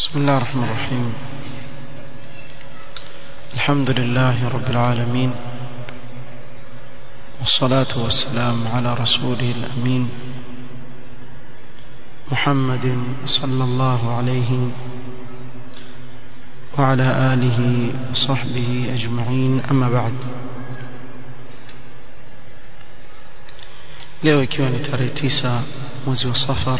بسم الله الرحمن الرحيم الحمد لله رب العالمين والصلاة والسلام على رسوله الأمين محمد صلى الله عليه وعلى آله وصحبه أجمعين أما بعد leo ikiwa ni tarehe tisa mwezi wa safar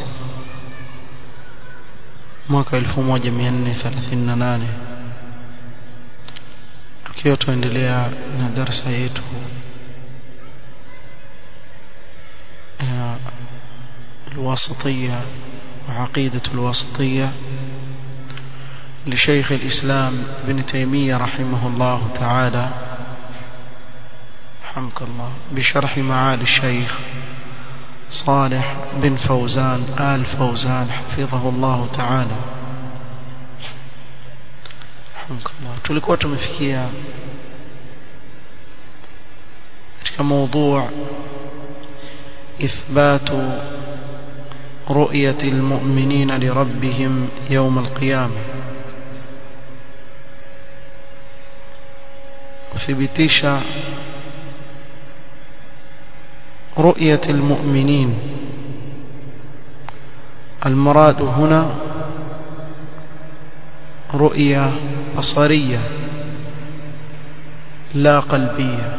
mwaka 1438 tukiwa tuendelea na darsa yetu الواسطية وعقيدة الواسطية لشيخ الإسلام ابن تيمية رحمه الله تعالى رحمك الله بشرح معالي الشيخ صالح بن فوزان آل فوزان حفظه الله تعالى رحمك الله tulikuwa tumefikia katika موضوع إثبات رؤية المؤمنين لربهم يوم القيامة وثبتيش رؤية المؤمنين المراد هنا رؤية بصرية لا قلبية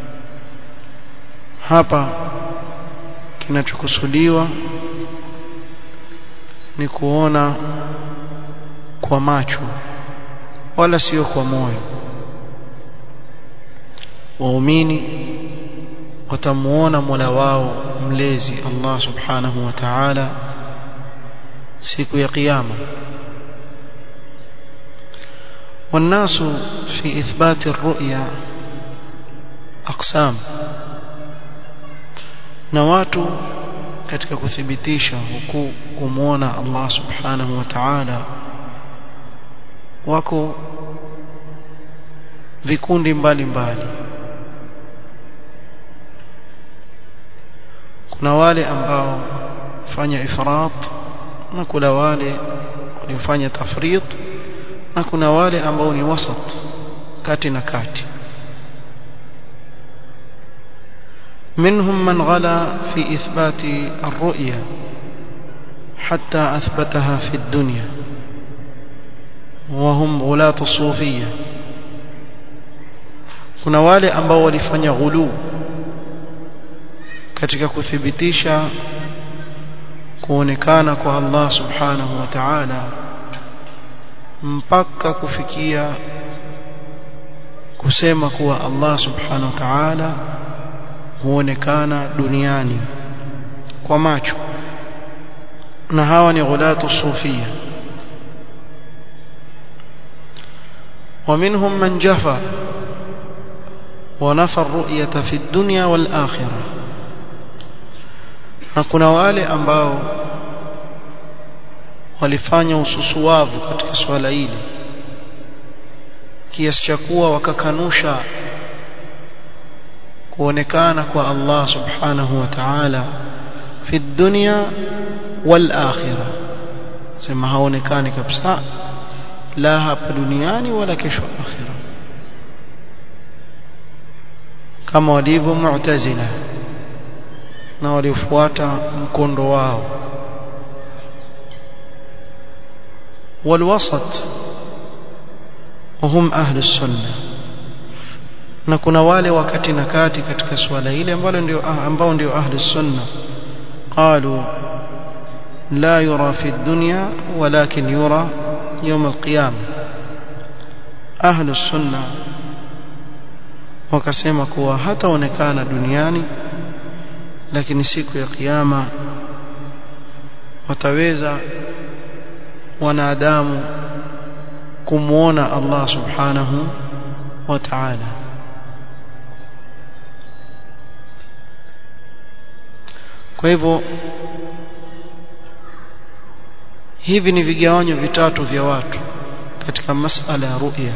hapa kinachokusudiwa ni kuona kwa macho wala sio kwa moyo waumini watamuona Mola wao mlezi Allah subhanahu wa ta'ala siku ya kiyama والناس في إثبات الرؤيا أقسام na watu katika kuthibitisha huku kumwona Allah subhanahu wa ta'ala wako vikundi mbalimbali mbali. kuna wale ambao fanya ifrat na kuna wale waliofanya tafrit na kuna wale ambao ni wasat kati na kati منهم من غلا في إثبات الرؤيا حتى أثبتها في الدنيا وهم غلاة الصوفية kuna wale ambao walifanya ghulu katika kuthibitisha kuonekana kwa Allah subhanahu wa ta'ala mpaka kufikia kusema kuwa Allah subhanahu wa ta'ala huonekana duniani kwa macho na hawa ni ghulatu sufia ومنهم من جفى ونفى الرؤية في الدنيا والآخرة na kuna wale ambao walifanya ususuwavu katika swala hili kiasi cha kuwa wakakanusha kuonekana kwa Allah subhanahu wa ta'ala fi dunya wal akhirah sema haonekani kabisa la hapa duniani wala kesho akhira kama walivyo mu'tazila na waliofuata mkondo wao والوسط وهم أهل السنة na kuna wale wakati na kati katika swala ile ambalo ndio ambao ndio ahli sunna qalu la yura fi dunya walakin yura يوم القيامه ahli sunna wakasema kuwa hataonekana duniani lakini siku ya kiyama wataweza wanadamu kumwona Allah subhanahu wa ta'ala kwa hivyo hivi ni vigawanyo vitatu vya watu katika masala ya ru'ya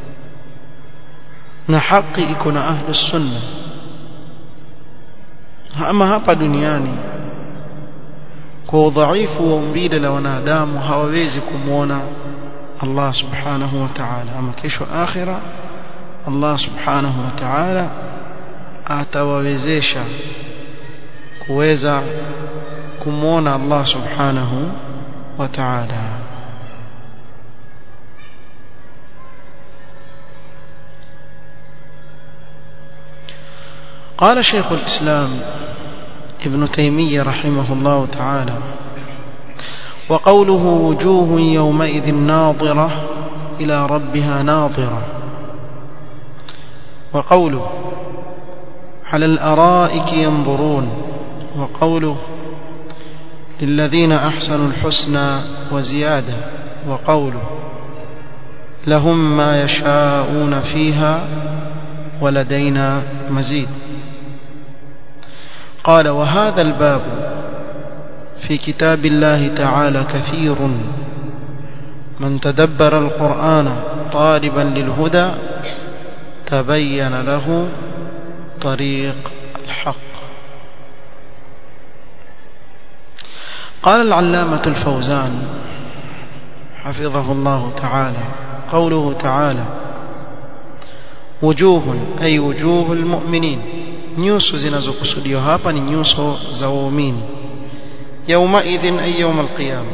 na haki iko na ahli sunna ama hapa duniani kwa udhaifu wa umbile la wanadamu hawawezi kumwona Allah subhanahu wa ta'ala ama kesho akhira Allah subhanahu wa ta'ala atawawezesha kuweza kumwona Allah subhanahu wa ta'ala قال شيخ الإسلام ابن تيمية رحمه الله تعالى وقوله وجوه يومئذ ناظرة إلى ربها ناظرة وقوله على الأرائك ينظرون وقوله للذين أحسنوا الحسنى وزيادة وقوله لهم ما يشاءون فيها ولدينا مزيد قال وهذا الباب في كتاب الله تعالى كثير من تدبر القرآن طالبا للهدى تبين له طريق الحق قال العلامة الفوزان حفظه الله تعالى قوله تعالى وجوه أي وجوه المؤمنين nyuso zinazokusudiwa hapa ni nyuso za waumini yaumaidhin ay yaum alqiyama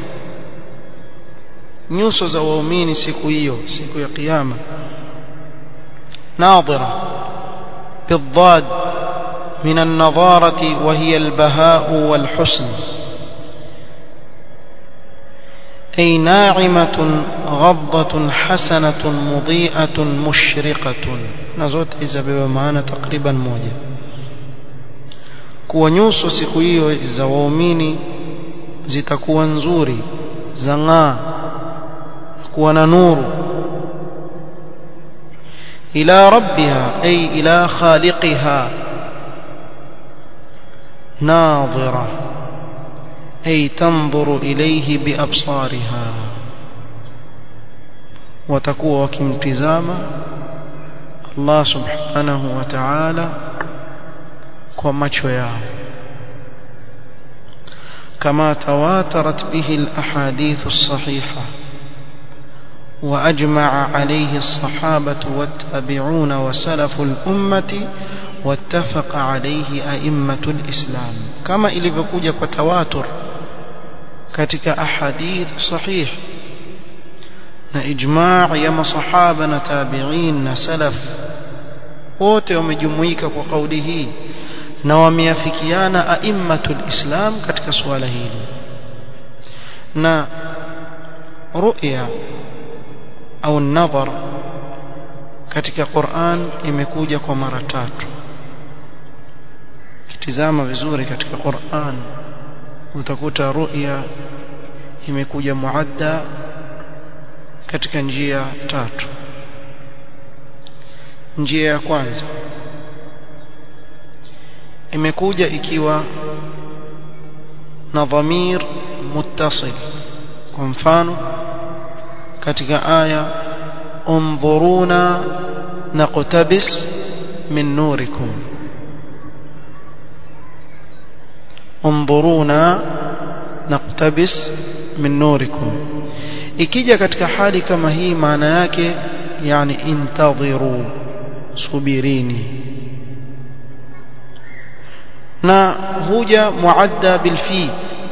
nyuso za waumini siku hiyo siku ya kiyama nadhira بالضاد من النظارة وهي البهاء والحسن أي ناعمة غضة حسنة مضيئة مشرقة نزوت إذا بمعنى تقريبا موجة kuwa nyuso siku hiyo za waumini zitakuwa nzuri zang'aa kuwa na nuru ila rabbiha ay ila khaliqiha nadhira ay tanzuru ilayhi biabsariha watakuwa wakimtizama Allah subhanahu wa ta'ala kwa macho yao كما تواترت به الأحاديث الصحيحة وأجمع عليه الصحابة والتابعون وسلف الأمة واتفق عليه أئمة الإسلام كما إلي وتواتر كتك أحاديث صحيح na ijma' ya masahaba na tabi'in na salaf wote wamejumuika kwa kauli hii na wameafikiana aimmatul islam katika suala hili na ru'ya au nadhar katika Qur'an imekuja kwa mara tatu kitizama vizuri katika Qur'an utakuta ru'ya imekuja muadda katika njia tatu njia ya kwanza imekuja ikiwa na dhamir muttasil kwa mfano katika aya انظرونا نقتبس من نوركم انظرونا نقتبس من نوركم ikija katika hali kama hii maana yake yani intadhiru subirini na huja muadda bilfi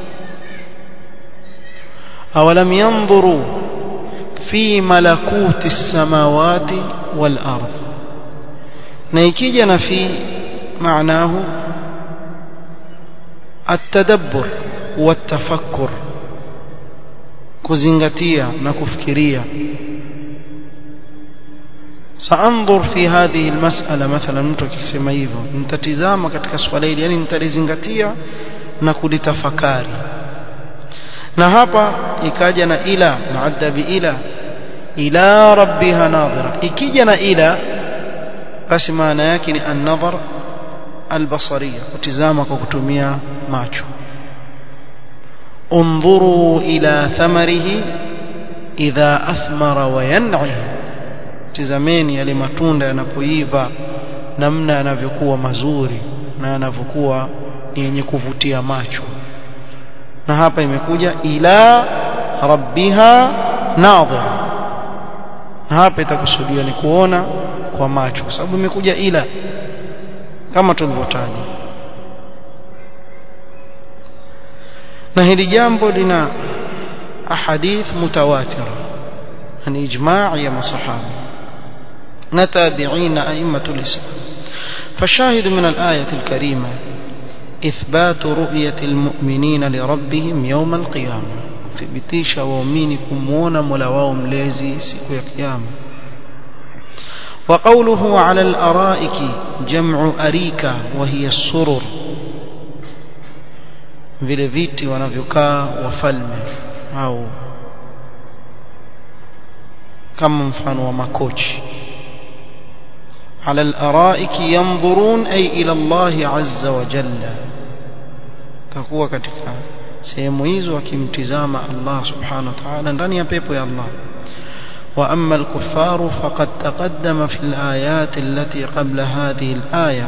awalam yanzuru fi malakuti samawati wal ardh na ikija na fi maanahu التدبر والتفكر kuzingatia na kufikiria saanzur fi hadhihi almas'ala mathalan mtu akisema hivyo nitatizama katika swala hili yani nitalizingatia na kulitafakari na hapa ikaja na ila muadda bi ila ila rabbiha nadhira ikija na ila basi maana yake ni an-nadhar al-basariya kutizama kwa kutumia macho انظروا إلى ثمره إذا أثمر وينعي tizameni yale matunda yanapoiva namna yanavyokuwa mazuri na yanavyokuwa ni yenye kuvutia macho na hapa imekuja ila rabbiha nadhir na hapa itakusudiwa ni kuona kwa macho kwa sababu imekuja ila kama tulivyotaja na hili jambo lina ahadith mutawatira ni ijma' ya masahaba na tabi'in a'immatul islam فالشاهد من الآية الكريمة إثبات رؤية المؤمنين لربهم يوم القيامة thibitisha waumini kumuona Mola wao mlezi siku ya kiyama وقوله على الأرائك جمع أريكة وهي السرر vile viti wanavyokaa wafalme au kama mfano wa makochi على الأرائك ينظرون أي إلى الله عز وجل تكون katika sehemu hizo akimtizama Allah subhanahu wa ta'ala ndani ya pepo ya Allah وأما الكفار فقد تقدم في الآيات التي قبل هذه الآية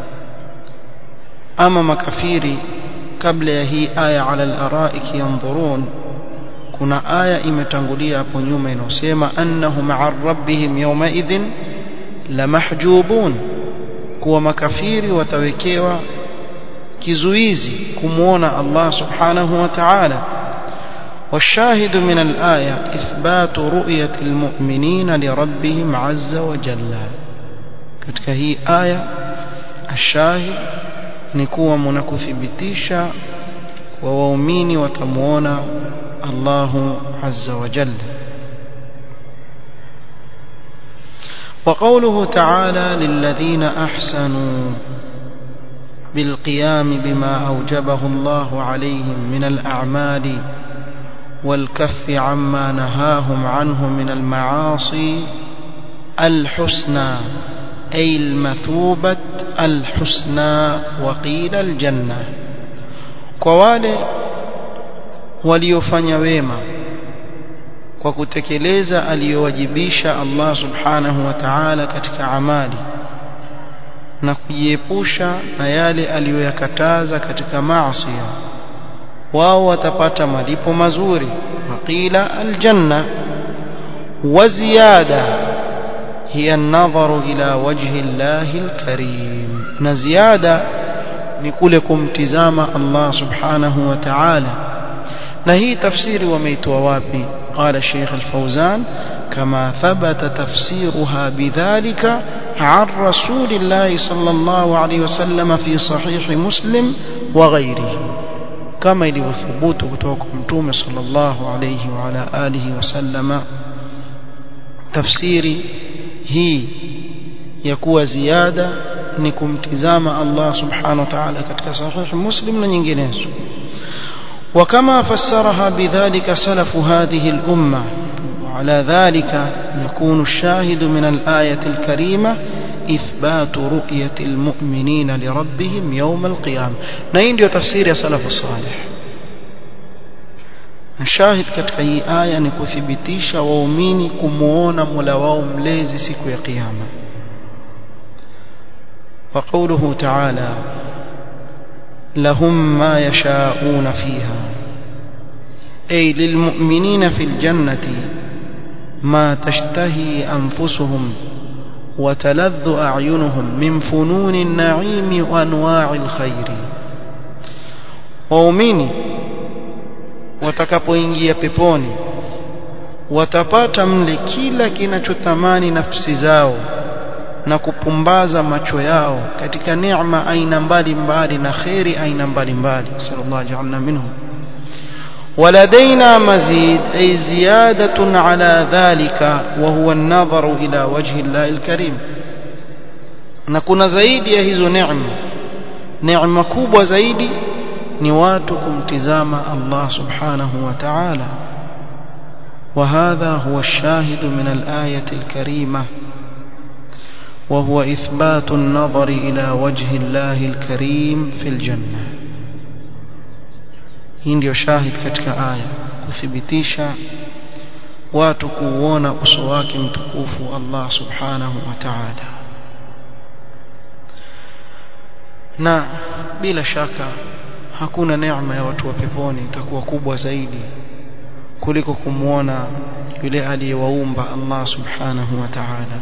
أما مكفيري قبل هي آية على الأرائك ينظرون كنا آية imetangulia hapo nyuma inasema annahum 'an rabbihim yawma'idhin lamahjubun kuwa makafiri watawekewa kizuizi kumuona Allah subhanahu wa ta'ala والشاهد من الآية إثبات رؤية المؤمنين لربهم عز وجل katika hii aya ashahid ni kuwa mnakuthibitisha kwa waumini watamuona Allahu azza wa jalla وقوله تعالى للذين أحسنوا بالقيام بما أوجبه الله عليهم من الأعمال والكف عما نهاهم عنه من المعاصي الحسنى أي المثوبة الحسنى وقيل الجنة كوالي waliofanya wema kwa kutekeleza aliyowajibisha Allah subhanahu wa ta'ala katika amali na kujiepusha na yale aliyoyakataza katika maasi wao watapata malipo mazuri waqila aljanna wa ziyada hiya an-nadharu ila wajhi Allahi al-karim na ziada ni kule kumtizama Allah subhanahu wa ta'ala na hii tafsiri wameitoa wapi قال الشيخ الفوزان كما ثبت تفسيرها بذلك عن رسول الله صلى الله عليه وسلم في صحيح مسلم وغيره كما ilivyothubut kutoka kwa mtume sallallahu alayhi wa ala alihi wasallama tafsiri hii ya kuwa ziada ni kumtizama Allah subhanahu wa ta'ala katika sahih muslim na nyinginezo وكما فسرها بذلك سلف هذه الأمة وعلى ذلك يكون الشاهد من الآية الكريمة إثبات رؤية المؤمنين لربهم يوم القيامة نين ديو تفسير يا سلف الصالح الشاهد katika hii aya ni kuthibitisha waumini kumuona Mola wao mlezi siku ya kiyama وقوله تعالى لهم ما يشاءون فيها أي للمؤمنين في الجنة ما تشتهي أنفسهم وتلذ أعينهم من فنون النعيم وأنواع الخير waumini watakapoingia peponi watapata mle kila kinachothamani nafsi zao na kupumbaza macho yao katika neema aina mbalimbali na kheri aina mbalimbali sallallahu ja'alna minhum ولدينا مزيد أي زيادة على ذلك وهو النظر إلى وجه الله الكريم نكون زايد يا هذو نعمة نعمة كوبة زايد نواتكم تزام الله سبحانه وتعالى وهذا هو الشاهد من الآية الكريمة وهو إثبات النظر إلى وجه الله الكريم في الجنة hii ndio shahid katika aya kuthibitisha watu kuuona uso wake mtukufu Allah subhanahu wa ta'ala na bila shaka hakuna neema ya watu wa peponi itakuwa kubwa zaidi kuliko kumwona yule aliyewaumba Allah subhanahu wa ta'ala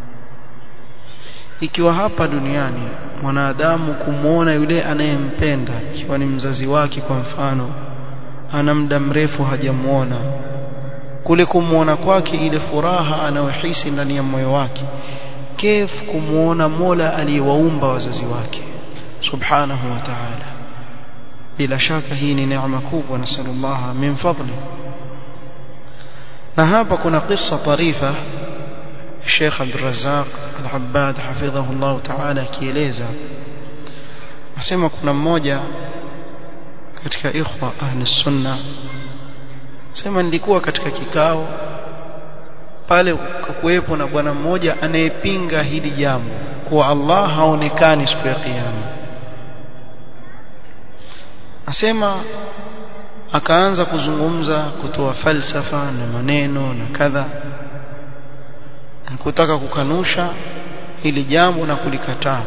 ikiwa hapa duniani mwanadamu kumwona yule anayempenda ikiwa ni mzazi wake kwa mfano ana muda mrefu hajamuona kule kumwona kwake ile furaha anayohisi ndani ya moyo wake kef kumwona Mola aliyewaumba wazazi wake subhanahu wa ta'ala bila shaka hii ni neema kubwa nasallallahu min fadli na hapa kuna kisa tarifa Sheikh Abdul Razzaq Al-Abbad hafidhahu Allah ta'ala akieleza nasema kuna mmoja katika ikhwa ahli sunna sema nilikuwa katika kikao pale kukuwepo na bwana mmoja anayepinga hili jambo kuwa Allah haonekani siku ya kiyama asema akaanza kuzungumza kutoa falsafa na maneno na kadha kutaka kukanusha hili jambo na kulikataa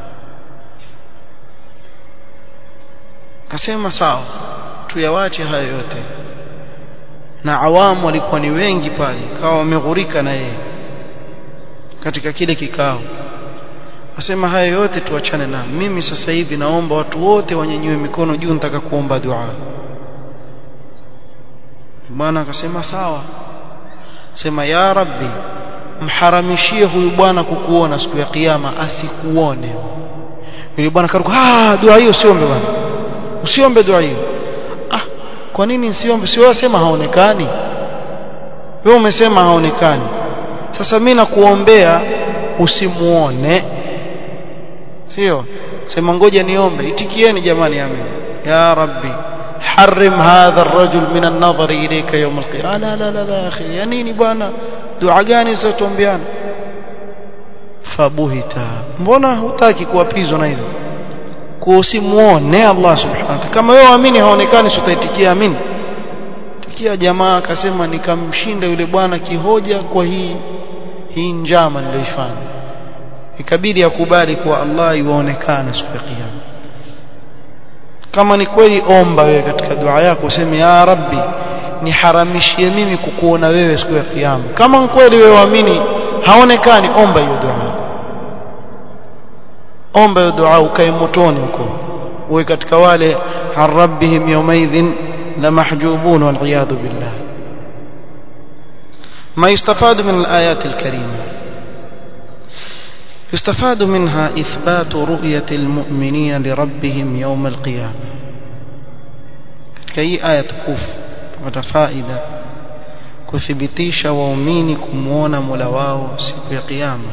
akasema sawa tuyawache hayo yote na awamu walikuwa ni wengi pale kawa wameghurika na yeye katika kile kikao asema haya yote tuachane na mimi sasa hivi naomba watu wote wanyanyue mikono juu nitaka kuomba dua bwana akasema sawa sema ya rabbi mharamishie huyu bwana kukuona siku ya kiyama asikuone yule bwana karuka ah dua hiyo usiombe bwana usiombe dua hiyo ah kwa nini nsiombe si wewe sema haonekani wewe umesema haonekani sasa mimi nakuombea usimuone sio sema ngoja niombe itikieni jamani amen ya rabbi حرم هذا الرجل من النظر إليك يوم القيامة لا لا لا لا أخي يا نيني bwana dua gani zitatombeana fabuhita mbona hutaki kuapizwa na hilo kusimuone Allah subhanahu wa ta'ala kama wewe waamini haonekani sitaitikia amin tikia jamaa akasema nikamshinda yule bwana kihoja kwa hii hii njama niliyoifanya ikabidi akubali kuwa Allah yuonekana siku ya kiyama kama ni kweli omba wewe katika dua yako useme ya rabbi niharamishie mimi kukuona wewe siku ya kiyama kama kweli wewe waamini haonekani omba hiyo dua omba hiyo dua ukae motoni huko uwe katika wale an rabbihim yawmaidhin la mahjubun wal iyad billah ما يستفاد من الآيات الكريمة يستفاد منها إثبات رؤية المؤمنين لربهم يوم القيامة katika hii aya tukufu tupata faida kuthibitisha waumini kumwona Mola wao siku ya kiyama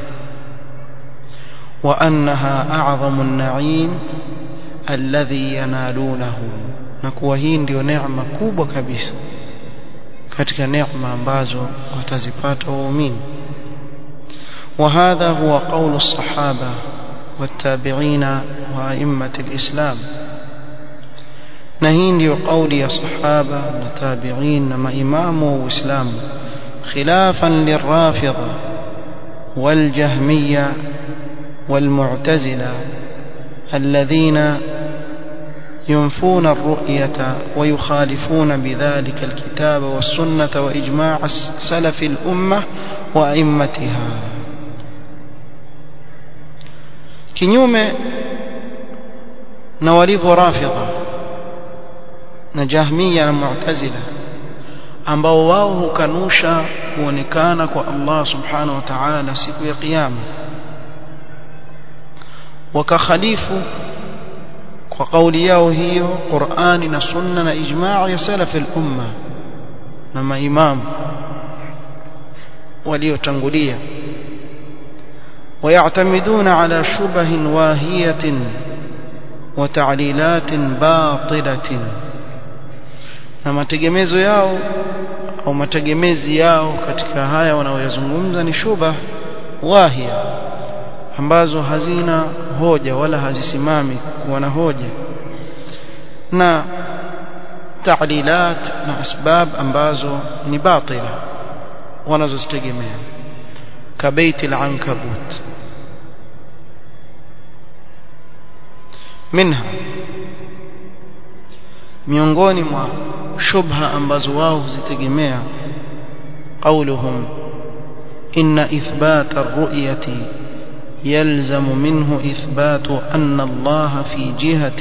wa annaha a'zamu an-na'im alladhi yanalunahu na kuwa hii ndio neema kubwa kabisa katika neema ambazo watazipata waumini وهذا هو قول الصحابة والتابعين وأئمة الإسلام نهين يقول يا صحابة والتابعين ما إمام وإسلام خلافا للرافضة والجهمية والمعتزلة الذين ينفون الرؤية ويخالفون بذلك الكتاب والسنة وإجماع سلف الأمة وأئمتها kinyume na walivyo rafidha na jahmiya na mu'tazila ambao wao hukanusha kuonekana kwa Allah subhanahu wa ta'ala siku ya kiyama wakakhalifu kwa kauli yao hiyo Qur'ani na sunna na ijma' ya salaf al-umma na maimamu waliotangulia ويعتمدون على شبه واهية وتعليلات باطلة na mategemezo yao au mategemezi yao katika haya wanaoyazungumza ni shubha wahia ambazo hazina hoja wala hazisimami kuwa na hoja na ta'lilat na asbab ambazo ni batila wanazozitegemea kabeiti al-ankabut منها miongoni mwa shubha ambazo wao huzitegemea qauluhum inna ithbata ar-ru'yati يلزم منه إثبات أن الله في جهة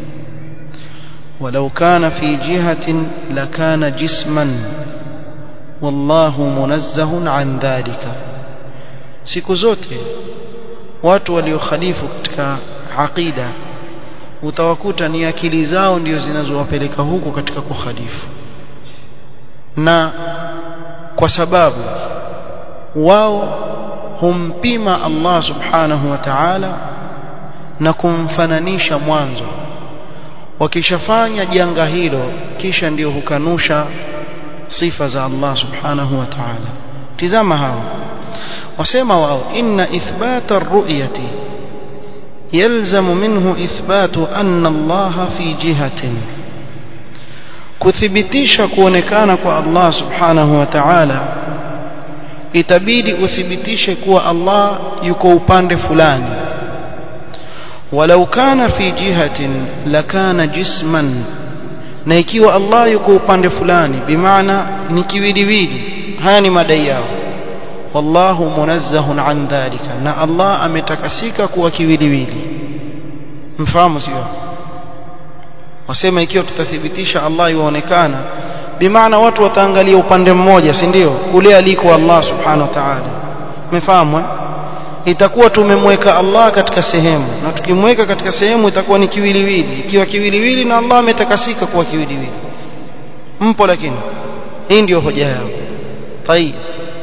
ولو كان في جهة لكان جسما والله منزه عن ذلك siku zote watu waliokhalifu katika aqida utawakuta ni akili zao ndio zinazowapeleka huko katika kukhalifu na kwa sababu wao humpima Allah subhanahu wa ta'ala na kumfananisha mwanzo wakishafanya janga hilo kisha ndio hukanusha sifa za Allah subhanahu wa ta'ala tizama hao wasema wao inna ithbata ar-ru'yati yalzamu minhu ithbatu anna Allah fi jihatin kuthibitisha kuonekana kwa Allah subhanahu wa ta'ala itabidi uthibitishe kuwa Allah yuko upande fulani walau kana fi jihatin lakana jisman na ikiwa Allah yuko upande fulani bimaana ni kiwiliwili haya ni madai yao wallahu munazzahun an dhalika na Allah ametakasika kuwa kiwiliwili mfahamu sio wasema ikiwa tutathibitisha Allah yuonekana bimaana watu wataangalia upande mmoja si ndio kule aliko Allah subhanahu wa ta'ala umefahamu itakuwa tumemweka Allah katika sehemu na tukimweka katika sehemu itakuwa ni kiwiliwili ikiwa kiwiliwili na Allah ametakasika kuwa kiwiliwili mpo lakini hii ndio hoja yao طيب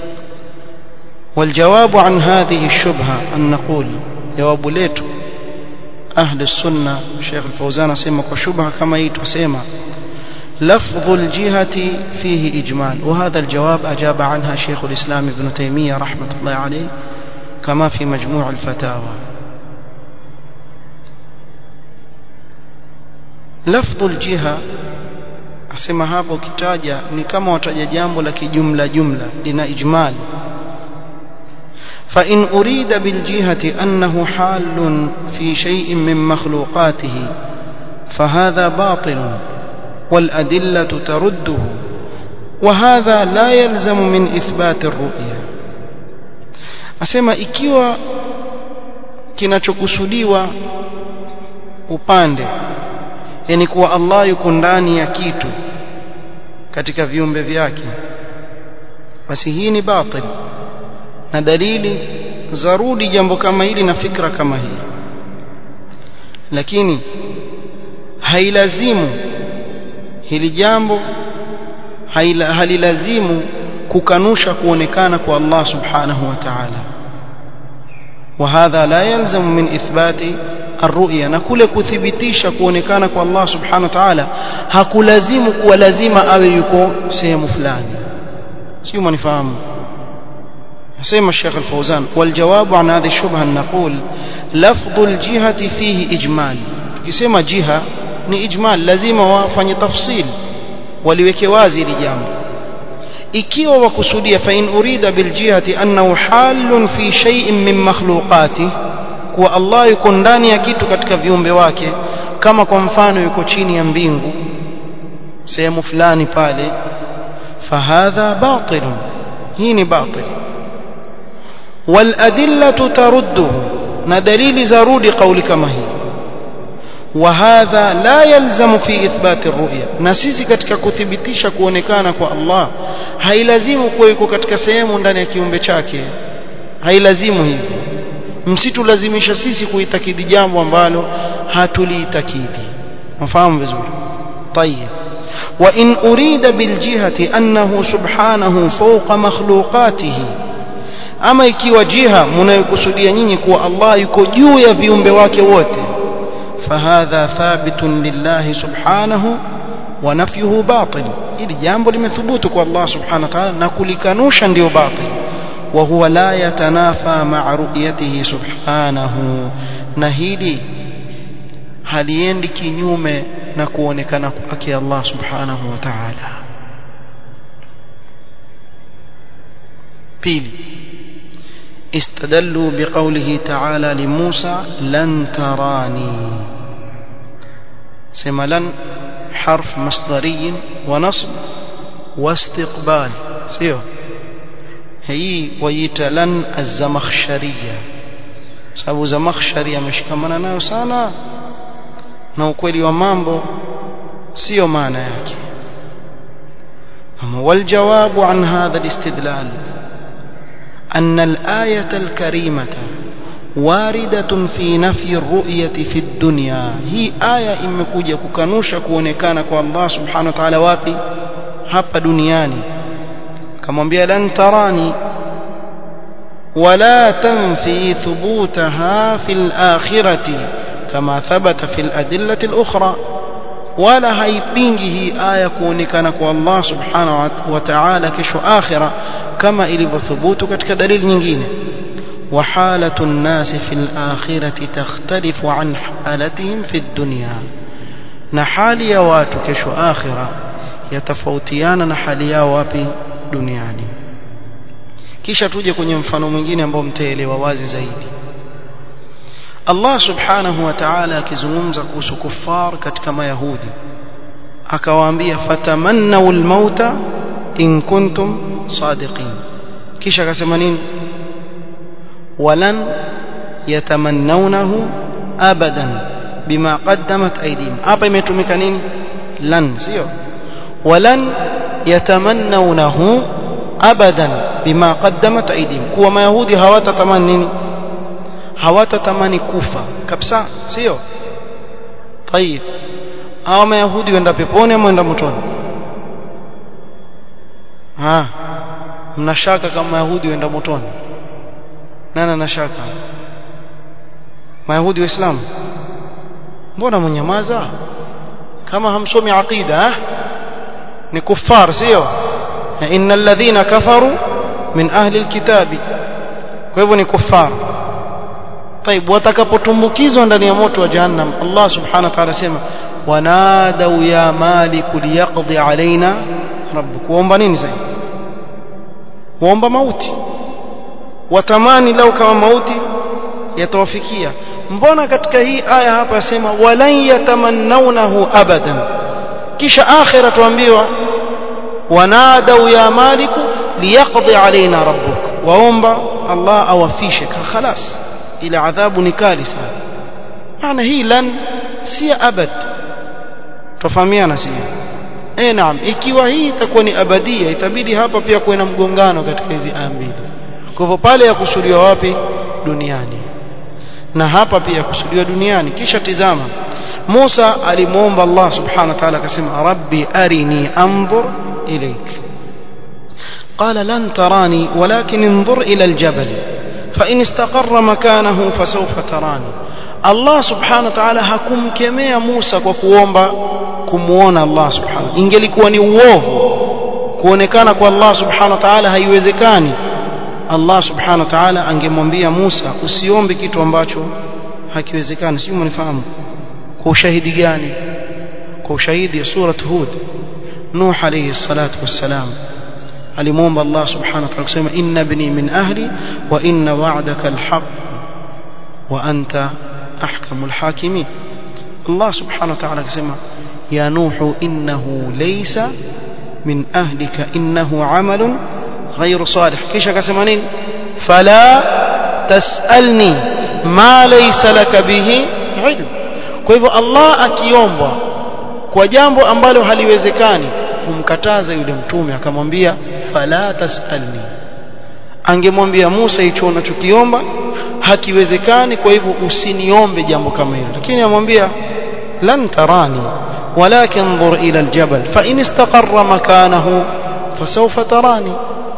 والجواب عن هذه الشبهة أن نقول جواب ليتو أهل السنة الشيخ الفوزان سيما وشبهة كما يتوسيما لفظ الجهة فيه إجمال وهذا الجواب أجاب عنها شيخ الإسلام ابن تيمية رحمة الله عليه كما في مجموع الفتاوى لفظ الجهة asema hapo kitaja ni kama wataja jambo la kijumla jumla lina ijmal فإن أريد بالجهة أنه حال في شيء من مخلوقاته فهذا باطل والأدلة ترده وهذا لا يلزم من إثبات الرؤيا asema ikiwa kinachokusudiwa upande yani kuwa Allah yuko ndani ya kitu katika viumbe vyake basi hii ni batil na dalili zarudi jambo kama hili na fikra kama hii lakini hailazimu hili jambo halilazimu kukanusha kuonekana kwa Allah subhanahu wa ta'ala وهذا لا يلزم من إثبات الرؤيا na kule kuthibitisha kuonekana kwa Allah subhanahu wa ta'ala hakulazimu kuwa lazima awe yuko sehemu fulani sio mnifahamu سيما الشيخ الفوزان والجواب عن هذه الشبهة نقول لفظ الجهة فيه إجمال يسمى جهة ni ijmal lazima wafanye tafsil waliweke wazi ili jambo ikiwa wakusudia fa in urida bil jihati annahu halun fi shay'in min makhluqati kuwa Allah yuko ndani ya kitu katika viumbe wake kama kwa mfano yuko chini ya mbingu sehemu fulani pale fahadha batil hii ni batil والأدلة ترده ندليل زرود قول كما هي وهذا لا يلزم في إثبات الرؤيا نسيسي katika kuthibitisha kuonekana kwa Allah hailazimu kuwa yuko katika sehemu ndani ya kiumbe chake hailazimu hivyo msitulazimisha sisi kuitakidi jambo ambalo hatuliitakidi mfahamu vizuri طيب وإن أريد بالجهة أنه سبحانه فوق مخلوقاته ama ikiwa jiha mnayokusudia nyinyi kuwa Allah yuko juu ya viumbe wake wote fahadha thabitun lillahi subhanahu wa nafyuhu batil ili jambo limethubutu kwa Allah subhanahu wa ta'ala na kulikanusha ndio batil wa huwa la yatanafa ma'a ru'yatihi subhanahu na hili haliendi kinyume na kuonekana kwake Allah subhanahu wa ta'ala pili استدلوا بقوله تعالى لموسى لن تراني سما لن حرف مصدري ونصب واستقبال سيو هي ويتا لن الزمخشرية sababu zamakhshari ameshikamana nayo sana na ukweli wa mambo sio maana yake والجواب عن هذا الاستدلال أن الآية الكريمة واردة في نفي الرؤية في الدنيا هي آية imekuja kukanusha kuonekana kwa Allah subhanahu wa ta'ala wapi hapa duniani kamwambia lan tarani ولا تنفي ثبوتها في الآخرة كما ثبت في الأدلة الأخرى ولا haipingi hii aya kuonekana kwa Allah subhanahu wa ta'ala kesho akhira kama ilivyothubutu katika dalili nyingine وحالة الناس في الآخرة تختلف عن حالتهم في الدنيا نحالي يا watu kesho akhira yatafautiana na hali yao wapi duniani kisha tuje kwenye mfano mwingine ambao mtaelewa wazi zaidi Allah subhanahu wa ta'ala akizungumza kuhusu kuffar katika mayahudi akawaambia fatamannaw almauta in kuntum sadiqin kisha akasema nini walan yatamannawnahu abadan bima qaddamat aydihim hapa imetumika nini lan sio walan yatamannawnahu abadan bima qaddamat aydihim kuwa mayahudi hawatatamani nini hawatatamani kufa kabisa sio طيب hao mayahudi wenda peponi ama wenda motoni ha mnashaka kama mayahudi wenda motoni nani anashaka mayahudi waislamu mbona mnyamaza kama hamsomi aqida ni kuffar sio إن الذين كفروا من أهل الكتاب kwa hivyo ni kuffar طيب watakapotumbukizwa ndani ya moto wa jahannam Allah subhanahu wa ta'ala sema wanadau ya malik liyaqdi alaina rabbuk waomba nini sasa waomba mauti watamani lau kama mauti yatawafikia mbona katika hii aya hapa yasema walan yatamannawnahu abadan kisha akhira tuambiwa wanadau ya maliku liyaqdi alaina rabbuk waomba Allah awafishe khalas ile adhabu ni kali sana maana hii lan si abad tofahamiana si eh naam ikiwa hii itakuwa ni abadia itabidi hapa pia kuwe na mgongano katika hizi aya mbili kwa hivyo pale yakusudiwa wapi duniani na hapa pia kusudiwa duniani kisha tizama Musa alimuomba Allah subhanahu wa ta'ala akasema rabbi arini anzur إليك قال لن تراني ولكن انظر إلى الجبل فإن استقر مكانه فسوف تراني الله سبحانه وتعالى hakumkemea Musa kwa kuomba kumuona Allah subhanahu ingelikuwa ni uovu kuonekana kwa Allah subhanahu wa ta'ala haiwezekani Allah subhanahu wa ta'ala angemwambia Musa usiombe kitu ambacho hakiwezekani sio mnifahamu kwa ushahidi gani kwa ushahidi surat Hud نوح عليه الصلاة والسلام alimwomba Allah subhanahu wa ta'ala kusema inna ibni min ahli wa inna wa'daka alhaq wa anta ahkamul hakimin Allah subhanahu wa ta'ala akasema ya nuhu innahu laysa min ahlika innahu amalun ghayru salih kisha akasema nini fala tasalni ma laysa laka bihi ilm kwa hivyo Allah akiombwa kwa jambo ambalo haliwezekani humkataza yule mtume akamwambia fala tasalni angemwambia Musa hicho unachokiomba hakiwezekani kwa hivyo usiniombe jambo kama hilo lakini amwambia lan tarani ولكن انظر إلى الجبل فإن استقر مكانه فسوف تراني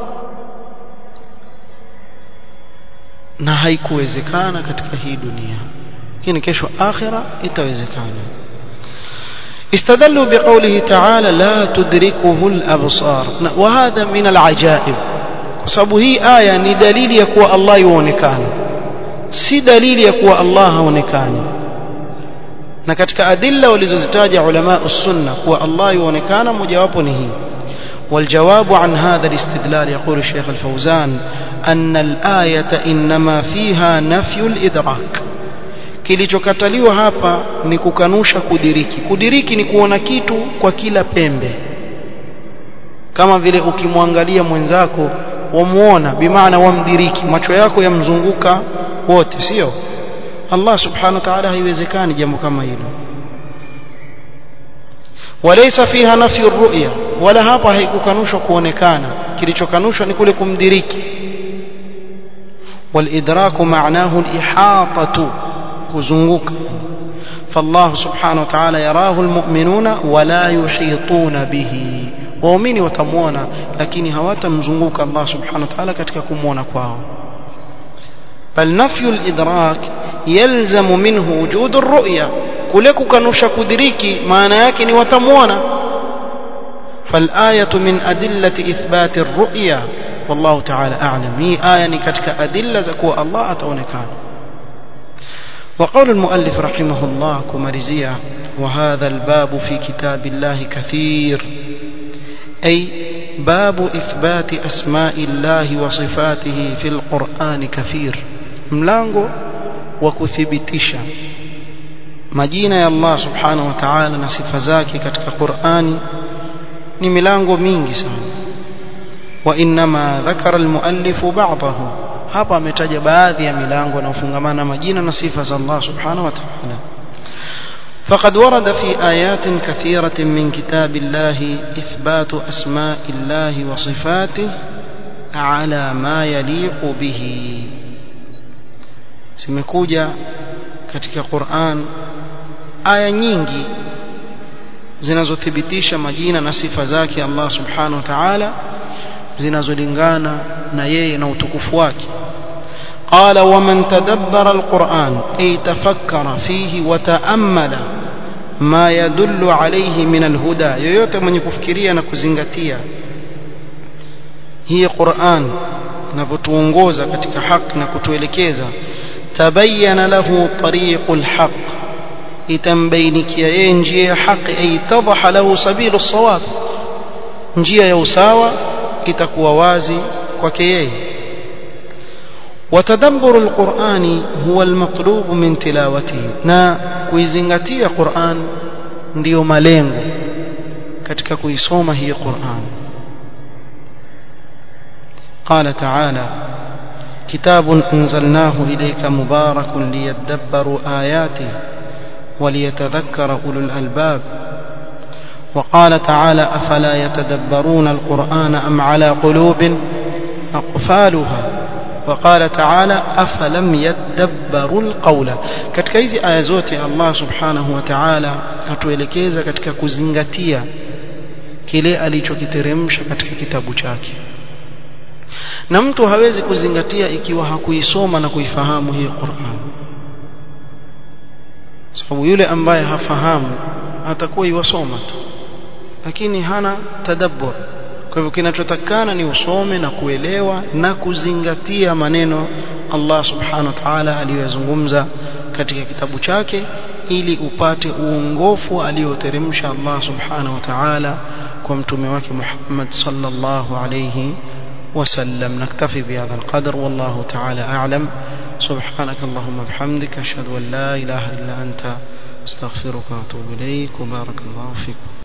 na haikuwezekana katika hii dunia lakini kesho akhira itawezekana استدلوا بقوله تعالى لا تدركه الأبصار وهذا من العجائب sababu hii aya ni dalili ya kuwa Allah yuonekana si dalili ya kuwa Allah haonekani na katika adilla walizozitaja ulama sunna kuwa Allah yuonekana mojawapo ni hii والجواب عن هذا الاستدلال يقول الشيخ الفوزان أن الآية إنما فيها نفي الإدراك kilichokataliwa hapa ni kukanusha kudiriki kudiriki ni kuona kitu kwa kila pembe kama vile ukimwangalia mwenzako wamuona bimaana wamdiriki macho yako yamzunguka wote sio Allah subhanahu wa ta'ala haiwezekani jambo kama hilo walaysa fiha nafyu ru'ya wala hapa haikukanushwa kuonekana kilichokanushwa ni kule kumdiriki walidraku ma'nahu al-ihata kuzunguka فالله سبحانه وتعالى يراه المؤمنون ولا يحيطون به waumini watamuona lakini hawatamzunguka Allah subhanahu wa ta'ala katika kumuona kwao bal nafyu al-idrak yalzamu minhu wujud ar-ru'ya kule kukanusha kudiriki maana yake ni watamuona فالآية من أدلة إثبات الرؤيا والله تعالى أعلم هي آية كتك أدلة زكوة الله أتونكان وقول المؤلف رحمه الله كمرزية وهذا الباب في كتاب الله كثير أي باب إثبات أسماء الله وصفاته في القرآن كثير ملانغو وكثبتشا majina ya Allah subhanahu wa ta'ala na sifa zake katika Qur'ani ni milango mingi sana wa inma dhakara almuallif ba'dahu hapa ametaja baadhi ya milango inayofungamana majina na sifa za Allah subhanahu wa ta'ala فقد ورد في آيات كثيرة من كتاب الله إثبات أسماء الله وصفاته على ما يليق به سمكوجا katika Qur'an aya nyingi zinazothibitisha majina na sifa zake Allah subhanahu wa ta'ala zinazolingana na yeye na utukufu wake قال ومن تدبر القرآن أي تفكر فيه وتأمل ما يدل عليه من الهدى yoyote mwenye kufikiria na kuzingatia hii Qur'an inavyotuongoza katika haki na kutuelekeza tabayyana lahu tariqul haqq itambainikia yeye njia ya haki ay tadhaha lahu sabilu sawab njia ya usawa itakuwa wazi kwake yeye وتدبر القرآن هو المطلوب من تلاوته na kuizingatia Qur'an ndiyo malengo katika kuisoma hii Qur'an قال تعالى كتاب أنزلناه إليك مبارك ليدبروا آياته وليتذكر أولو الألباب وقال تعالى أفلا يتدبرون القرآن أم على قلوب أقفالها وقال تعالى أفلم يدبروا القول katika hizi aya zote Allah subhanahu wa ta'ala atuelekeza katika kuzingatia kile alichokiteremsha katika kitabu chake na mtu hawezi kuzingatia ikiwa hakuisoma na kuifahamu hii Qur'an sababu yule ambaye hafahamu atakuwa iwasoma tu lakini hana tadabbur kwa hivyo kinachotakana ni usome na kuelewa na kuzingatia maneno Allah subhanahu wa ta'ala aliyozungumza katika kitabu chake ili upate uongofu alioteremsha Allah subhanahu wa ta'ala kwa mtume wake Muhammad sallallahu alayhi وسلم نكتفي بهذا القدر والله تعالى أعلم سبحانك اللهم بحمدك أشهد أن لا إله إلا أنت استغفرك وأتوب إليك وبارك الله فيك